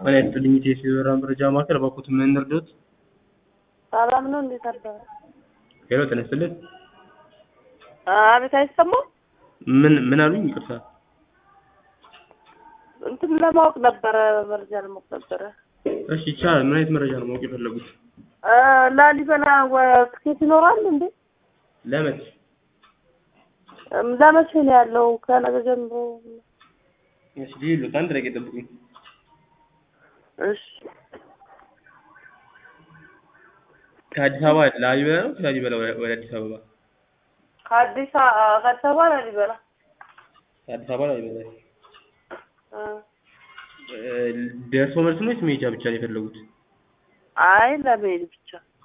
ጤና ይስጥልኝ የኢትዮ በራ መረጃ ማዕከል እባክዎት ምን እንርዳዎት? ሰላም ነው። እንዴት አደረ? ሄሎ ጤና ይስጥልኝ አቤት፣ አይሰማም? ምን ምን አሉኝ? ይቅርታ እንትን ለማወቅ ነበረ፣ መረጃ ለማወቅ ነበረ። እሺ ይቻላል። ምን አይነት መረጃ ነው ማወቅ የፈለጉት? እ ላሊበላ ወ- ትኬት ይኖራል እንዴ? ለመች እም፣ ለመቼ ነው ያለው? ከነገ ጀምሮ? እሺ ዲሉት አንድ ደቂቃ ይጠብቁኝ። እሺ ከአዲስ አበባ ላሊበላ ነው ከላሊበላ ወደ ወደ አዲስ አበባ? ከአዲስ አ- ከአዲስ አበባ ላሊበላ ከአዲስ አበባ ላሊበላ። እ እ፣ ደርሶ መልስ ነው ወይስ መሄጃ ብቻ ነው የፈለጉት? አይ ለመሄድ ብቻ